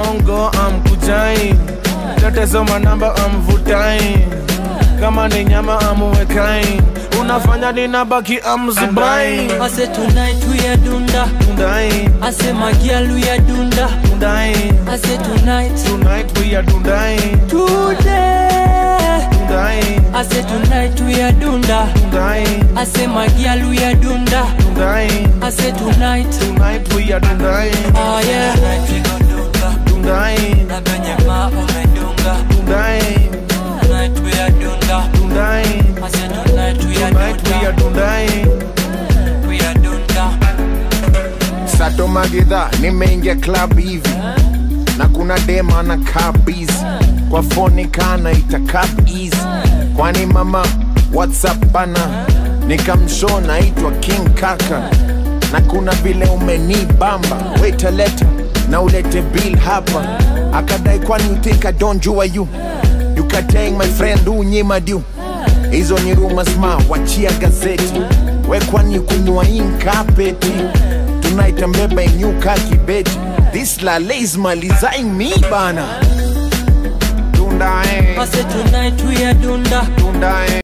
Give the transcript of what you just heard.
mchongo amkujai tetezo manamba amvutai kama ni nyama amuwekai unafanya ninabaki amzubai I say tonight we are dunda. dundai I say my girl we are dunda. dundai I say tonight. tonight we are dundai Today. dundai I say tonight we are dunda. dundai I say my girl we are dunda. dundai I say tonight. tonight we are dundai Oh yeah. Tonight we gon' dunga. dundai Na venye ma umedunga. dundai Tonight we are dunda. dundai I say tonight we are tonight we are dunda. dundai We are dunda. Sato Magidha, nimeingia club hivi na kuna dema na kabizi kwa foni kana ita cab easy kwani mama whatsapp bana nikamshow naitwa king kaka na kuna vile umenibamba weta leta na ulete bill hapa akadai kwani you think I don't jua you you kateng my friend unyima du hizo ni rumors ma wachia gazeti we kwani kunywa inkapeti tunaita mbeba inyuka kibeti this lale is malizaing me bana tundae I say tonight we are dunda. tundae